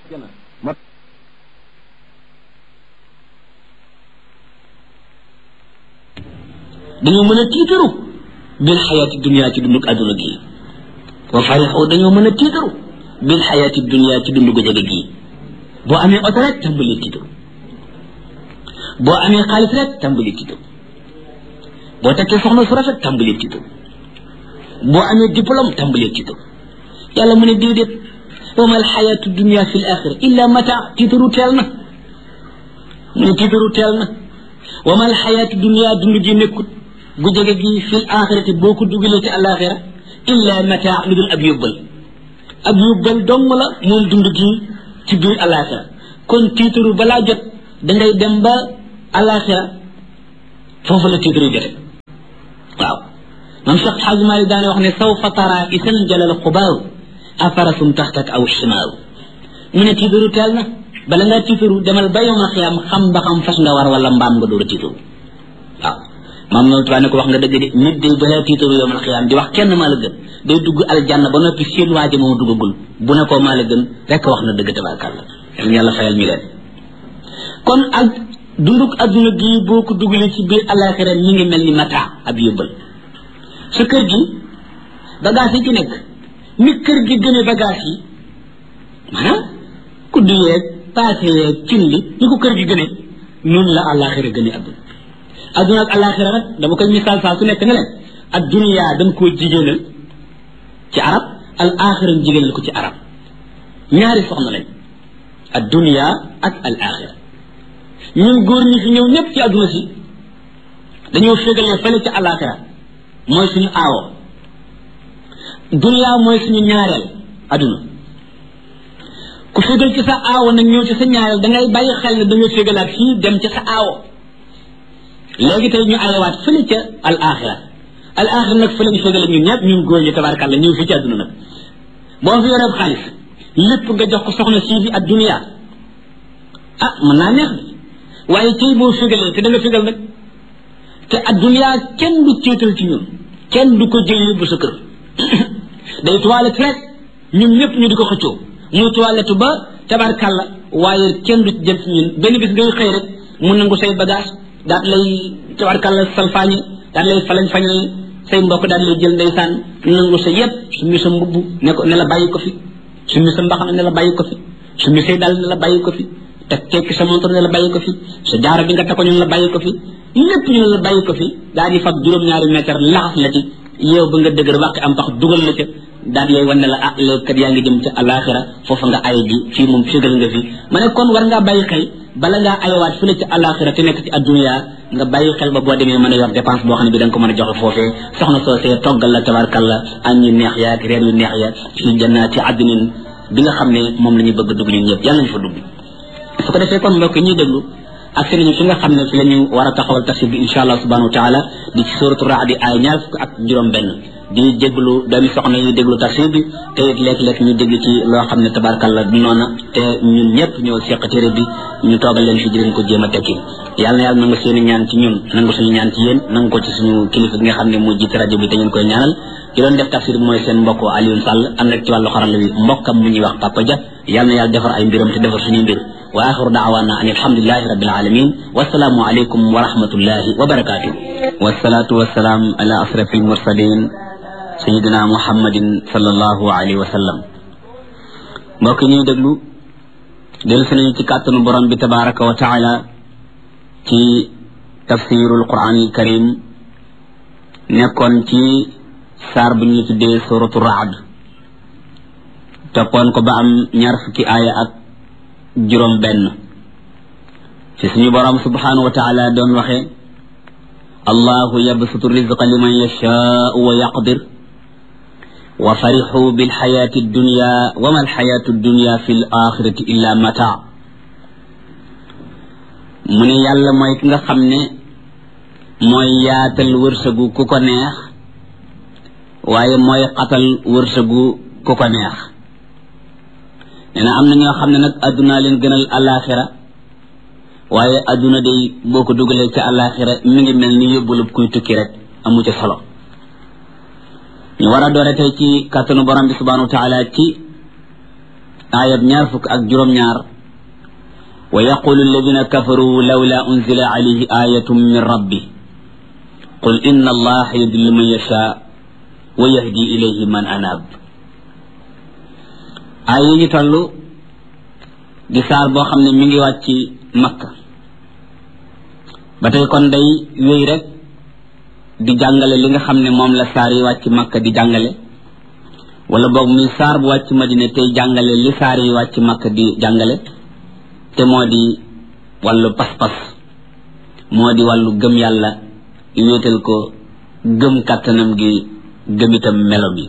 dañoo mën a tiitaru bil xayaati dunia ci dundug àdduna gi wa farixu dañoo mën a tiitaru bil xayaati dunia ci dundu gu jege gii boo amee oto rek tàmbali tiitaru boo amee xaalis rek tàmbali tiitaru boo takkee soxna su rafet tàmbali tiitaru boo amee diplôme tàmbali tiitaru yàlla mu ne déedéet wa ma alxayaatu dunia fi l axira illa mata tiitaru teel na mu ne tiitaru teel na wa ma alxayaatu dunia dund gi nekkut gu jege gi fi l axirati boo ko dugalee ci alaxira illa mata lu dul ab yóbbal ab yóbbal dong la moom dund gi ci biir alaxira kon tiitaru balaa jot dangay dem ba alaxira foofu la tiitaru jote waaw mam Cheikh Xaaj Maalik daane wax ne sawfa tara isan jalal xubaaru afarasum taxtak aw chimaaru mu ne tiitaru teel na bala ngaa tiitaru demal ba yowmal xiyaam xam ba xam fas nga war wala mbaam nga door a tiitaru waaw maam noonu tubaab ne ko wax nga dëgg de nit day balaa tiitaru yowmal xiyaam di wax kenn maa la gën day dugg aljanna ba noppi seen waaja moom duggagul bu ne ko maa la gën rekk wax na dëgg tabaarkàlla yal na yàlla fayal ñu leen kon ak dunduk adduna gii boo ko dugalee ci biir alaxira ñi ngi mel ni mata ab yóbbal sa kër gi bagage yi ci nekk ni kër gi gëne bagage yi maanaam kudd yeeg paase yeeg cin li ni ko kër gi gëne noonu la alaxira gëne adduna adduna ak alaxira nag dama koy misaal saa su nekk ne leen ak duniyaa dañ koo jigéenal ci arab al axira jigéenal ko ci arab ñaari soxna lañ ad dunia ak al axira ñun góor ñi fi ñëw ñëpp ci adduna si dañoo fégalee fële ci alaxira mooy suñu aawo dunia mooy suñu ñaareel adduna ku fégal ci sa aawo nag ñëw ci sa ñaareel da ngay bàyyi xel ne da nga fégalaat fii dem ci sa aawo léegi tey ñu ayawaat fële ca al axira al axira nag fële ñu fégale ñun ñëpp ñun góor ñi tabaarkàlla ñëw fii ci adduna nag boo fi yoree xaalis lépp nga jox ko soxna sii di ak dunia ah mën naa neex de waaye tey boo fégalee te da nga fégal nag te ak dunia kenn du céetal ci ñun kenn du ko jël yóbbu sa kër day toilette rek ñun ñëpp ñu di ko xëccoo muy toilette ba tabarkàlla waaye kenn du jël ci ñun benn bis ngay xëy rek mu nangu say bagage daat lay tabarkàlla salfaañe daat lay falañ fañal say mbokk daal lay jël ndeysaan nangu sa yëpp su mi sa mbubb ne ko ne la bàyyi ko fi su mi sa mbaxana ne la bàyyi ko fi su mi say dal ne la bàyyi ko fi te tekki sa montre ne la bàyyi ko fi sa jaaro bi nga takko ñu ne la bàyyi ko fi lépp ñu ne la bàyyi ko fi daal di fab juróom-ñaari mètre laxas la ci yow ba nga dëgër wàqi am pax dugal la ca daal lay wan ne la ah léegi kat yaa ngi jëm ca alaxira foofa nga ay ji fii moom fégal nga fi ma ne kon war ngaa bàyyi xel bala ngaa ayawaat fële ci alaxira te nekk ci addunya nga bàyyi xel ba boo demee mën a yor dépense boo xam ne bi da nga ko mën a joxe foofee soxna soosee toggal la tabarkalla añ yu neex ya ak reer yu neex ya fi jannaati addinin bi nga xam ne moom la ñu bëgg dugg ñun ñëpp yàlla nañu fa dugg su ko defee kon mbokk ñuy déglu ak seen ñu fi nga xam ne fi la ñu war a taxawal tafsir bi insha allah subhanahu wa taala di ci suratu raadi ay ñaar fukk ak juróom benn di déglu doomi soxna yi déglu tafsir bi te it léeg-léeg ñu dégg ci loo xam ne tabarkalla du noona te ñun ñëpp ñoo seq téere bi ñu toogal leen fi di leen ko jéem a tekki yàlla na yàlla nangu seen i ñaan ci ñun nangu suñu ñaan ci yéen nangu ko ci suñu kilifa gi nga xam ne moo jiite rajo bi te ngeen koy ñaanal ki doon def tafsir bi mooy seen mbokk Alioune Sall am rek ci wàllu xarala wi mbokkam mu ñuy wax Papa Dia yàlla na yàlla defar ay mbiram te defar suñuy mbir wa axiru daawana an alhamdulilahi rabbil alamin wasalaamu aleykum wa rahmatullahi wa barakatuh wasalaatu wasalaam ala asrafi almursalin sayidina muhammadin sallallahu alayhi wa sallam mbokk ñuy déglu dellu si nañu ci kàttanu borom bi tabaraka wa taala ci tafsirul quran al karim nekkoon ci saar bu ñu tuddee suratu raad toppoon ko ba am ñaar fukki aaya ak juróom benn ci suñu borom subhanahu wa taala doon waxe allahu yabsutu rizqa liman yashaau wa yaqdir wa farixu bilxayaati dunya wa ma alxayaatu dunya fi l axirati illa mata mu ne yàlla mooy ki nga xam ne mooy yaatal wërsëgu ku ko neex waaye mooy xatal wërsëgu ku ko neex nee na am na ñoo xam ne nag addunaa leen gënal alaxira waaye adduna day boo ko dugalee ca alaxira mi ngi mel ni yóbbulub kuy tukki rek amu ca solo ñu war a doore tey ci kàttanu borom bi subhanahu wa taala ci ayab ñaar fukk ak juróom-ñaar wa yaqulu alladina kafaru lawla unzila alayhi ayatun min rabbi qul inna allaha yudillu man yasha wa yahdi ilayhi man anab ay yi ñu toll di saar boo xam ne mi ngi wàcc makka ba tey kon day wéy rek di jàngale li nga xam ne moom la saar yi wàcc makka di jàngale wala boog muy saar bu wàcc madina tey jàngale li saar yi wàcc makka di jàngale te moo di wàllu pas-pas moo di wàllu gëm yàlla wéetal ko gëm kàttanam gi gëm itam melo bi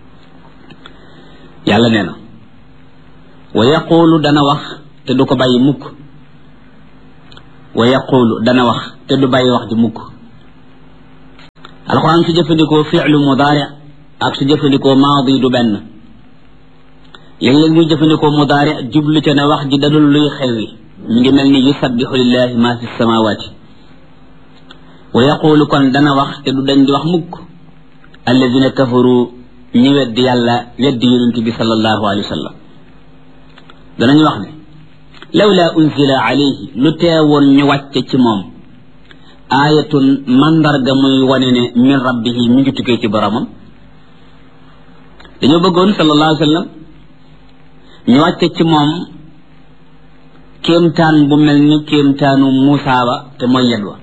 yàlla nee na wa yaqulu dana wax te du ko bàyyi mukk wa yaqulu dana wax te du bàyyi wax ji mukk alxuraan su jëfandikoo fi'lu mudaari ak su jëfandikoo maadi du benn léeg-léeg muy jëfandikoo mudaari jublu ca ne wax ji dadul luy xewi mi ngi mel ni yusabbihu lillahi ma fi samawati wa yaqulu kon dana wax te du dañ di wax mukk alladina kafaru ñi weddi yàlla weddi yonent bi sallallahu alayhi wa sallam danañu wax ne lawla unzila alayhi lu teewoon ñu wàcce ci moom aayatun mandarga muy wane ne min rabbihi mi ngi tukkee ci boromam dañoo bëggoon sallallahu alayhi wa sallam ñu wàcce ci moom kéemtaan bu mel ni kéemtaanu Muusa ba te mooy yed wa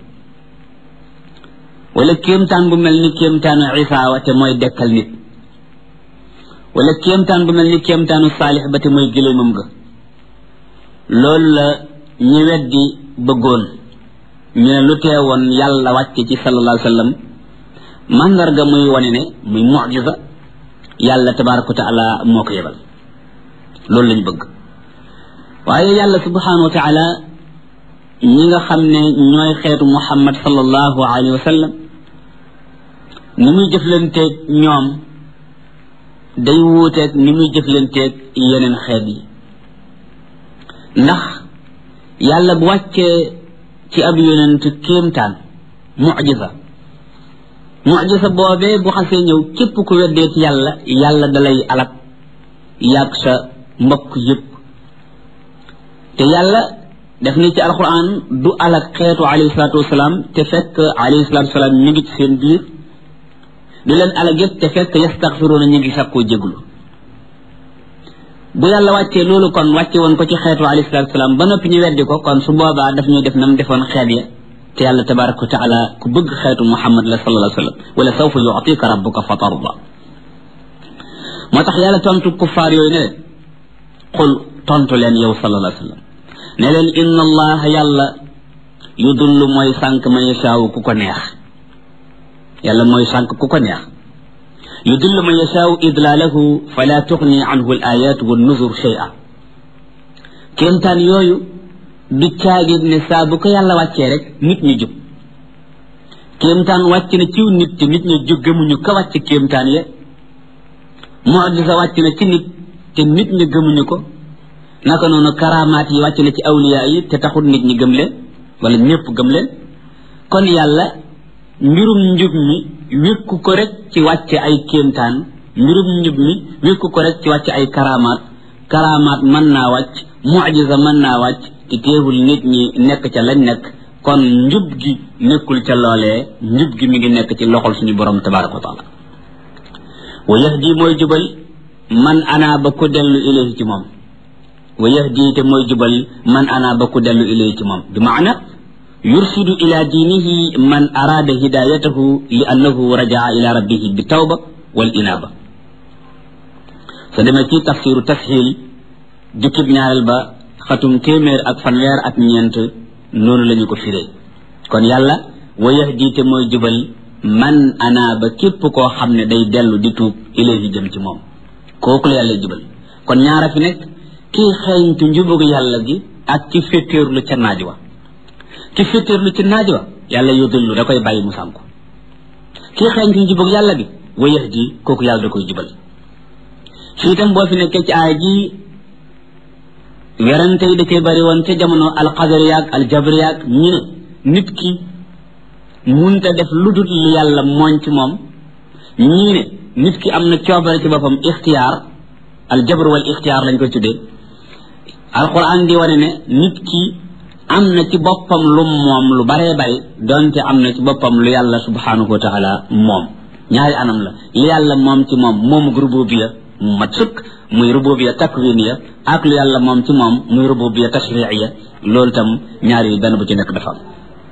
wala kéemtaan bu mel ni kéemtaanu Isa wa te mooy dekkal nit wala kéemtaan bu mel ni kéemtaanu Saalix ba te mooy gëléemam ga loolu la ñu weddi bëggoon ñu ne lu teewoon yàlla wàcce ci sallallahu alayhi wa sallam mandarga muy wane ne muy mucjisa yàlla tabaraka wa taala moo ko yebal loolu lañ bëgg waaye yàlla subhanahu wa taala ñi nga xam ne ñooy xeetu muhammad sallallahu alayhi wa sallam ni muy jëflanteeg ñoom day wuuteeg ni muy jëflanteeg yeneen xeet yi ndax yàlla bu wàccee ci ab yonent kéemtaan mucjisa mucjisa boobee bu xasee ñëw képp ku weddee ci yàlla yàlla dalay alak yàgg sa mbokk yëpp te yàlla def ni ci alquran du alak xeetu alayhi salaatu wasalaam te fekk alayhi salaatu wasalaam ñu ngi ci seen biir du leen alak yëpp te fekk yastaxfiruuna ñu ngi sakkoo jéglu bu yàlla wàccee loolu kon wàcce woon ko ci xeetu alayhi salaatu wasalaam ba noppi ñu weddi ko kon su boobaa daf ñuy def nam defoon xeet ya te yàlla tabaraka wa taala ku bëgg xeetu muhammad la sallallahu alayhi wa sallam wala sawfa yu'tika rabbuka fa tarda moo tax yàlla tontu kuffaar yooyu ne leen xul tontu leen yow sallallahu alayhi wa sallam ne leen inna allaha yàlla yudullu mooy sànq man yashaawu ku ko neex yàlla mooy sànq ku ko neex yudillu man yashaawu idlaalahu fala tuxni anhu al ayat wa nuzur shay'a kéemtaan yooyu du caagit ne saa bu ko yàlla wàccee rek nit ñi jub kéemtaan wàcc na ciw nit te nit ñi jub gëmuñu ka wàcc kéemtaan ya mucjisa wàcc na ci nit te nit ñi gëmuñu ko naka noonu karamaat yi wàcc na ci awliya yi te taxul nit ñi gëm leen wala ñëpp gëm leen kon yàlla mbirum njub mi wékku ko rek ci wàcce ay kéemtaan mbirum njub mi wékku ko rek ci wàcce ay karamaat karamaat mën naa wàcc mucjisa mën naa wàcc te teewul nit ñi nekk ca lañ nekk kon njub gi nekkul ca loolee njub gi mi ngi nekk ci loxol suñu borom tabaraka wa taala wa yahdi mooy jubal man ana ba ku dellu ilayhi ci moom wa yahdi te mooy jubal man ana ba ku dellu ilayhi ci moom bi maana yursidu ila diinihi man araada hidayatahu li annahu rajaa ila rabbihi bi tawba wal inaba sa demee ci tafsiru tashil jukkib ñaareel ba xatum téeméer ak fanweer ak ñeent noonu la ñu ko firee kon yàlla wa yahdi te mooy jubal man ana ba képp koo xam ne day dellu di tuub ilayhi jëm ci moom kooku la yàlla jubal kon ñaara fi nekk kii xeeñtu njubug yàlla gi ak ci féttéerlu ca naaj wa ki féttéerlu ci naaj wa yàlla yudillu da koy bàyyi mu sànku kii xeeñtu njubug yàlla gi wa yahdi kooku yàlla da koy jubal fii itam boo fi nekkee ci aaya ji werante yi da cee bari woon ca jamono alqadar yaag aljabr yaag ñu ne nit ki munta def lu dul li yàlla mooñ ci moom ñii ne nit ki am na coobare ci boppam ixtiyaar al jabr wal ixtiyaar lañ koy tuddee alquran di wane ne nit ki am na ci boppam lu moom lu baree bari donte am na ci boppam lu yàlla subhanahu wa taala moom ñaari anam la li yàlla moom ci moom moomu rububiya mu mat sëkk muy rububiya takwiniya ak lu yàlla moom ci moom muy rububiya tashriiya loolu tam ñaari yi benn bu ci nekk dafa am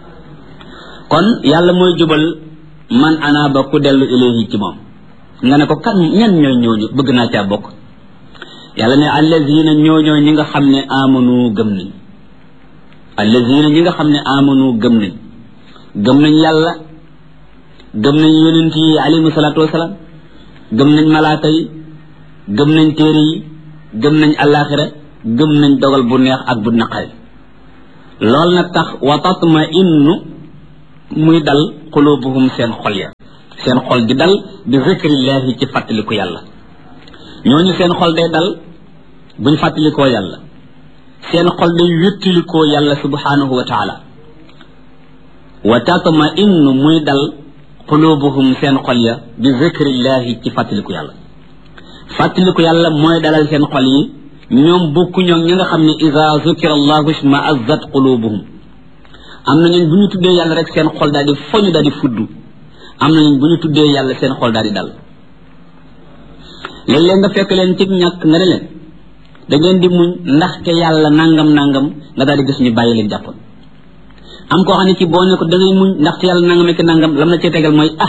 kon yàlla mooy jubal man ana ba ku dellu ilayhi ci moom nga ne ko kan ñan ñooy ñooñu bëgg naa caa bokk yàlla ne allazina ñooñoo ñi nga xam ne amanu gëm nañ allazina ñi nga xam ne amanu gëm nañ gëm nañ yàlla gëm nañ yonent yi alayhimu salaatu wasalaam gëm nañ malaaka yi gëm nañ téere yi gëm nañ alaxira gëm nañ dogal bu neex ak bu naqari loolu nag tax wa tatma innu muy dal qulubuhum seen xol ya seen xol di dal bi zikrillahi ci fàttaliku yàlla ñooñu seen xol day dal buñ fàttalikoo yàlla seen xol day wéttalikoo yàlla subhanahu wa taala wa tatma innu muy dal qulubuhum seen xol ya bi zikrillahi ci fàttaliku yàlla fàttaliku yàlla mooy dalal seen xol yi ñoom bokku ñoom ñi nga xam ne ida zukira allahu isma azzat qulubuhum am na ñun bu ñu tuddee yàlla rek seen xol daal di foñu daal di fudd am na ñun bu ñu tuddee yàlla seen xol daal di dal léeg-léeg nga fekk leen ci ñàkk nga ne leen da ngeen di muñ ndaxte yàlla nangam nangam nga daal di gis ñu bàyyi leen jàppoon am koo xam ne ci boo ne ko da ngay muñ ndaxte yàlla nangam ak nangam lam na cee tegal mooy ah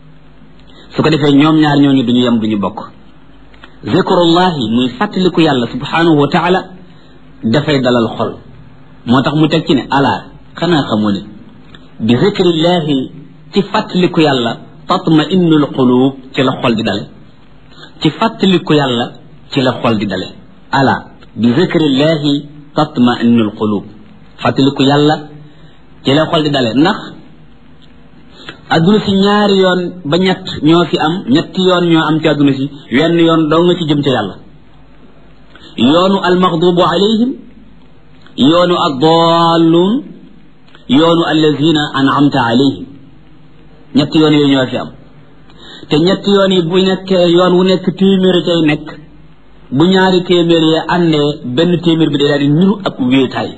su ko defee ñoom ñaar ñooñu duñu yem duñu bokk zikrullahi muy fàttaliku yàlla subhanahu wa taala dafay dalal xol moo tax mu teg ci ne ala xanaa xamoo ne bi zikrillahi ci fàttaliku yàlla tatma innul qulub ci la xol di dale ci fàttaliku yàlla ci la xol di dale ala bi zikrillahi tatma innul qulub fàttaliku yàlla ci la xol di dale ndax adduna si ñaari yoon ba ñett ñoo fi am ñetti yoon ñoo am ci adduna si wenn yoon doo nga ci jëm ca yàlla yoonu almaxdubu alayhim yoonu addalluun yoonu allazina an'amta alayhim ñetti yoon yooyu ñoo fi am te ñetti yoon yi bu nekkee yoon wu nekk téeméer cay nekk bu ñaari téeméer yi àndee benn téeméer bi day daal di niru ak wéetaay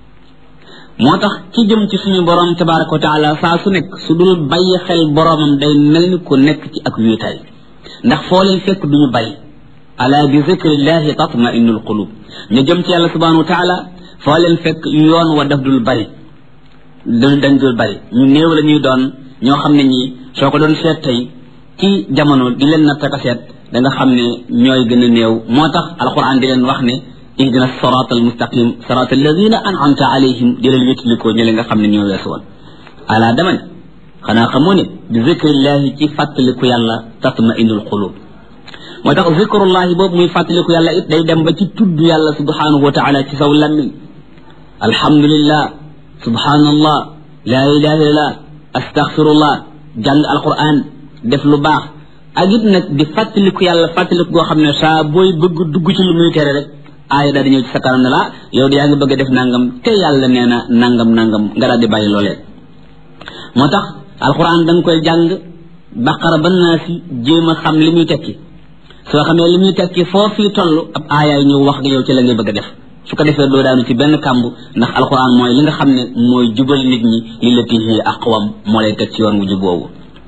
moo tax ki jëm ci suñu borom tabaraka wa taala saa su nekk su dul bàyyi xel boromam day mel ni ku nekk ci ak wéetaay ndax foo leen fekk duñu bari ala bi zikrillahi tatma innul qulub ñu jëm ci yàlla subhanahu wa taala foo leen fekk yoon wa daf dul bari dañ dañ dul bari ñu néew la ñuy doon ñoo xam ne ñi soo ko doon seet tey ci jamono di leen natt ak a seet da nga xam ne ñooy gën a néew moo tax alquran di leen wax ne ihdina sirata almustaqim sirata alladina an'amta alayhim di leen wéttilikoo ñi nga xam ne ñoo weesu woon ala dama ne xanaa xamoo ne bi zikrillahi ci fàttaliku yàlla tatma indul qulub moo tax zikrullahi boobu muy fàttaliku yàlla it day dem ba ci tudd yàlla subhanahu wa taala ci saw lammiñ alhamdulillah subhanallah la ilaha illallah astaghfirullah jàng alquran def lu baax ak it nag di fàttaliku yàlla fàttaliku goo xam ne saa booy bëgg dugg ci lu muy tere rek aaya daal di ñëw ci sa kanam ne la yow yaa ngi bëgg a def nangam te yàlla nee na nangam nangam nga daal di bàyyi loolee moo tax alquran da nga koy jàng baqara ba naa si jéem a xam li muy tekki soo xamee li muy tekki foo fii toll ab aayaay ñëw wax nga yow ci la ngay bëgg a def su ko defee doo daanu ci benn kàmb ndax alquran mooy li nga xam ne mooy jubal nit ñi li la tihi aqwam moo lay teg ci yoon wu jub boobu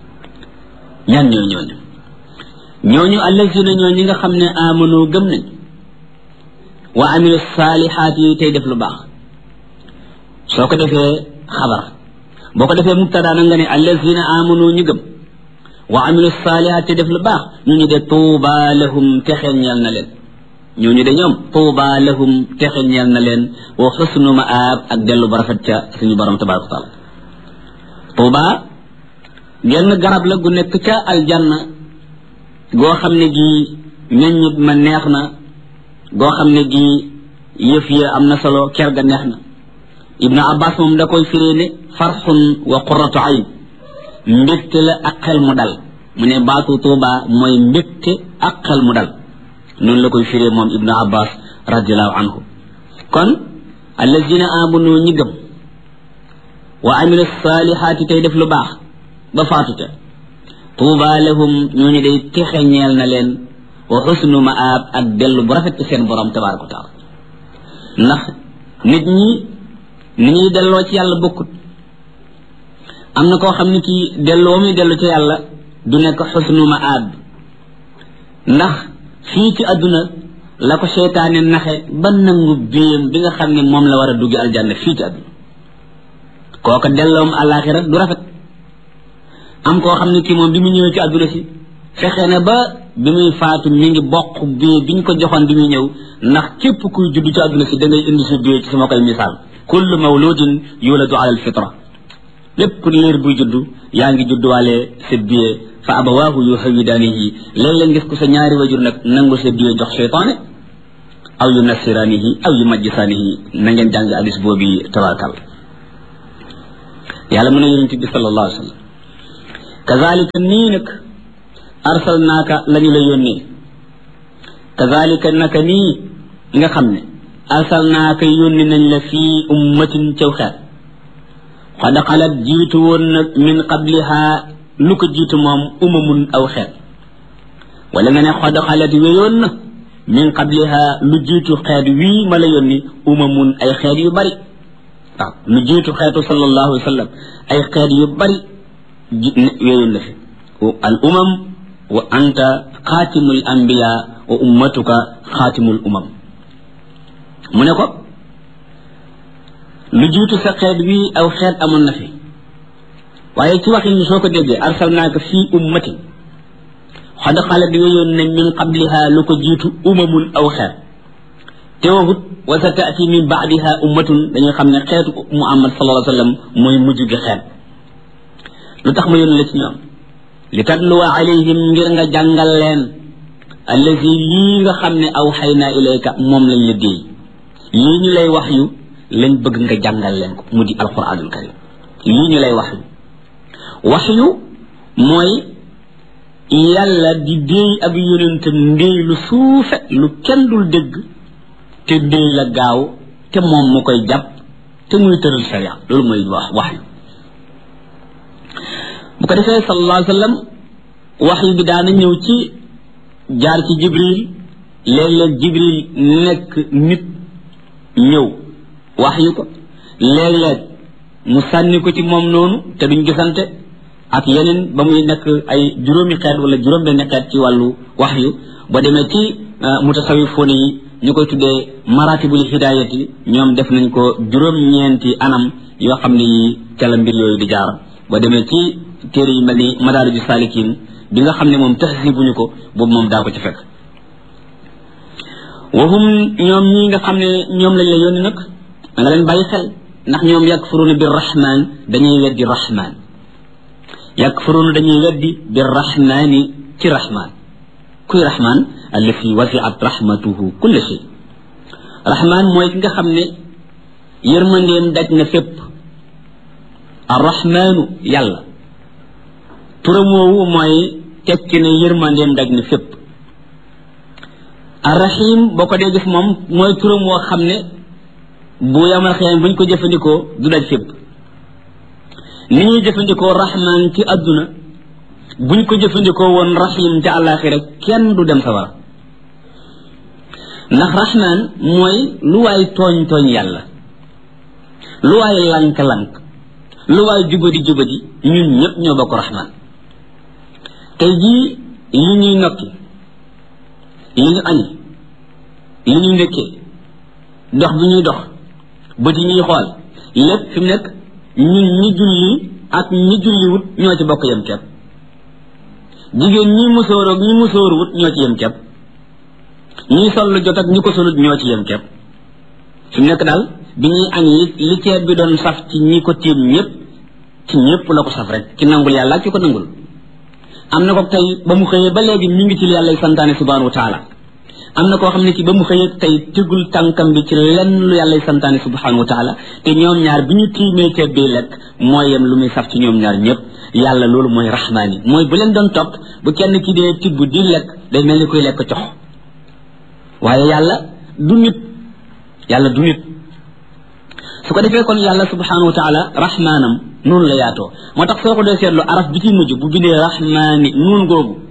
ñan ñoo ñooñu ñooñu allazina ñoo ñi nga xam ne amanu gëm nañ wa amilu saalihaat yi tey def lu baax soo ko defee xabar boo ko defee mubtada na nga ne allazina amanu ñu gëm wa amilu saalihaat tey def lu baax ñu ñu de tuuba lahum texeel ñeel na leen ñooñu de ñoom tuuba lahum texe ñeel na leen wa xusnu maab ak dellu ba rafet ca suñu borom tabaraka taala tuuba genn garab la gu nekk ca aljanna goo xam ne gi meññit ma neex na goo xam ne gi yëf ya am na solo ker ga neex na ibnu abbas moom da koy firee ne farxun wa qurratu ayn mbégte la ak xel mu dal mu ne baatu tuuba mooy mbégte ak xel mu dal noonu la koy firee moom ibnu abbas radiallahu anhu kon allazina amanu ñi gëm wa amilu salihaati tey def lu baax ba faatute tuuba lahum ñooñu day texe ñeel na leen wa xusnu maab ak dellu bu rafet ci seen borom tabaraka wa taala ndax nit ñi ni ñuy delloo ci yàlla bokkut am na koo xam ne kii delloo muy dellu ci yàlla du nekk xusnu maab ndax fii ci àdduna la ko seytaane naxe ba nangu biyam bi nga xam ne moom la war a duggi aljanna fii ci àdduna kooka delloom àllaaxira du rafet am koo xam ne kii moom bi mu ñëwee ci àdduna si fexe na ba bi muy faatu mi ngi bokk bii bi ñu ko joxoon bi muy ñëw ndax képp kuy judd ci àdduna si da ngay indi sa biyee ci sama koy misaal kullu mawludin yuladu ala alfitra lépp liir buy judd yaa ngi judduwaale sa biyee fa abawaahu yuhawidaanihi léeg-léeg ngis ko sa ñaari wajur nag nangu sa biyee jox seytaane aw yu nasiraanihi aw yu majjisaanihi na ngeen jàng hadis boobu tabarakal yàlla mën a yonente bi sallallahu alayhi wa sallam kazalika nii nag arsalnaaka la ñu la yónnee kazalika naka nii nga xam ne arsalnaaka yónni nañ la fii ummatin caw xeet xad xalat jiitu woon nag min qabliha lu ko jiitu moom umamun aw xeet wala nga ne xad xalat wéyoon na min qabliha lu jiitu xeet wii ma la yónni umamun ay xeet yu bari waaw lu jiitu xeetu sallallahu alayhi wa sallam ay xeet yu bari wéyoon na fi al umam wa anta xaatimul anbiya wa ummatuka xaatimul umam mu ne ko lu jiitu sa xeet wii aw xeet amoon na fi waaye ci waxin soo ko déggee arsalnaaka fii ummatin xad xalat wéyoon nañ min qabliha lu ko jiitu umamun aw xeet te waxut wa sa taati min baadiha ummatun dañuy xam ne xeetu muhammad sallallahu alayhi wa sallam mooy mujj gi xeet lu tax ma yónni la ci ñoom li tatluwa alayhim ngir nga jàngal leen allazi lii nga xam ne aw xay naa ilayka moom lañ la déey lii ñu lay wax yu lañ bëgg nga jàngal leen ko mu di alquranul karim lii ñu lay wax yu wax yu mooy yàlla di déey ab yonentam ndéey lu suufe lu kenn dul dégg te déey la gaaw te moom mu koy jàpp te muy tëral sharia loolu mooy wax wax yu bu ko defee sallallahu alayhi wa sallam wax yu bi daana ñëw ci jaar ci jibril léeg-léeg jibril nekk nit ñëw wax yu ko léeg-léeg mu sànni ko ci moom noonu te duñ gisante ak yeneen ba muy nekk ay juróomi xeet wala juróom benn xeet ci wàllu wax yu ba demee ci mutasawifoone yi ñu koy tuddee maratibul hidayati ñoom def nañ ko juróom-ñeenti anam yoo xam ne yi ca la mbir yooyu di jaar ba demee ci téere yi mel ni madaariju saalikin bi nga xam ne moom tahsibuñu ko boobu moom daa ko ci fekk waxum ñoom ñi nga xam ne ñoom lañ la yónni nag da nga leen bàyyi xel ndax ñoom yakfuruuna bi rahman dañuy weddi rahman yakfuruuna dañuy weddi bi rahmani ci rahman kuy rahman allafi wasiat rahmatuhu kulla shay rahman mooy ki nga xam ne yërmandeem daj na fépp arrahmanu yàlla turam woowu mooy tekki ne yërmandeem daj na fépp arrahim boo ko dee gis moom mooy turam woo xam ne bu yamal xiyam buñ ko jëfandikoo du daj fépp ni ñuy jëfandikoo rahman ci àdduna buñ ko jëfandikoo woon rahim ci àllaaxira kenn du dem sawara ndax rahman mooy lu waay tooñ tooñ yàlla lu waay lank-lank lu waay jubadi jubadi ñun ñëpp ñoo bokk rahman tey jii li ñuy nokki li ñu añi li ñu ndekkee dox bi ñuy dox bët yi ñuy xool lépp fi mu nekk ñun ñi julli ak ñi julliwut ñoo ci bokk yem kepp jigéen ñi musóoroog ñi musóoruwut ñoo ci yem kepp ñi sol lu jot ak ñi ko solut ñoo ci yem kepp fi mu nekk daal bi ñuy añ li li ceeb bi doon saf ci ñi ko tiim ñëpp ci ñëpp la ko saf rek ci nangul yàlla ak ci ko nangul am na ko tey ba mu xëyee ba léegi mi ngi ci li yàlla santaane subhanahu wa taala am na koo xam ne ci ba mu xëyee tey tegul tànkam bi ci lenn lu yàlla santaane subhanahu wa taala te ñoom ñaar bi ñu tiimee ceeb bi lekk mooy yem lu muy saf ci ñoom ñaar ñëpp yàlla loolu mooy rahmaani mooy bu leen doon topp bu kenn ki dee tibb di lekk day mel ni koy lekk cox waaye yàlla du nit yàlla du nit su ko defee kon yàlla subhanahu wa taala rahmaanam noonu la yaatoo moo tax soo ko dee seetlu araf bi ci mujj bu bindee rahmaani nuun googu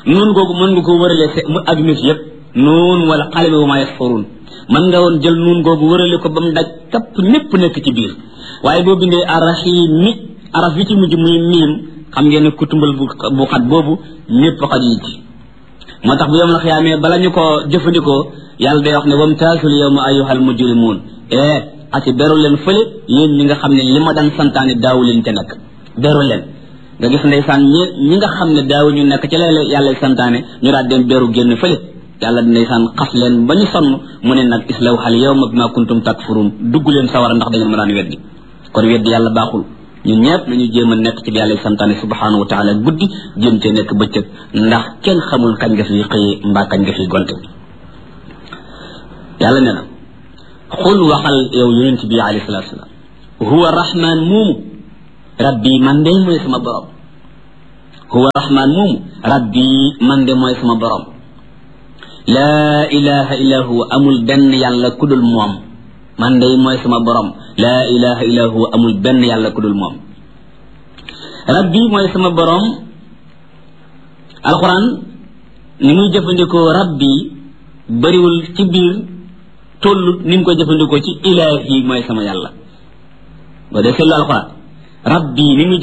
nuun googu mën nga ko wërale se mu adduna si yëpp nuun wala xale wa maa yasfuruun mën nga woon jël nuun googu wërale ko ba mu daj kapp ñépp nekk ci biir waaye boo bindee arrahim mi araf yi ci mujj muy miim xam ngeen ne kutumbal bu bu xat boobu ñépp xajuñ ci moo tax bu yom la xiyaamee bala ñu ko jëfandikoo yàlla day wax ne wamtaasul yawma ayyuhal mujrimuun eh ati beru leen fële yéen ñi nga xam ne li ma daan santaane daawu leen te nekk beru leen nga gis ndeysaan ñi ñi nga xam ne daawu ñu nekk ci la yàlla santaane ñu daal dem beru génn fële yàlla ndeysaan xas leen ba ñu sonn mu ne nag islaw xal yawma bima kuntum takfuruun dugg leen sawara ndax da ngeen ma daan weddi kon weddi yàlla baaxul ñun ñëpp nañu jéem a nekk ci yàlla santaane subhanahu wa taala guddi jéem cee nekk bëccëg ndax kenn xamul kañ nga fi xëyee mbaa kañ nga fi gonte yàlla ne na xul waxal yow yonent bi alayhi salatu salaam huwa rahman moomu rabbi man de mooy sama borom huwa rahman moomu rabbi man de mooy sama borom laa ilaha illa huwa amul benn yàlla ku dul moom man de mooy sama borom laa ilaha illa huwa amul benn yàlla ku dul moom rabbi mooy sama borom alquran ni muy jëfandikoo rabbi bëriwul ci biir tollut ni mu koy jëfandikoo ci ilaahi mooy sama yàlla boo dee seetlu alquran rabbi ni muy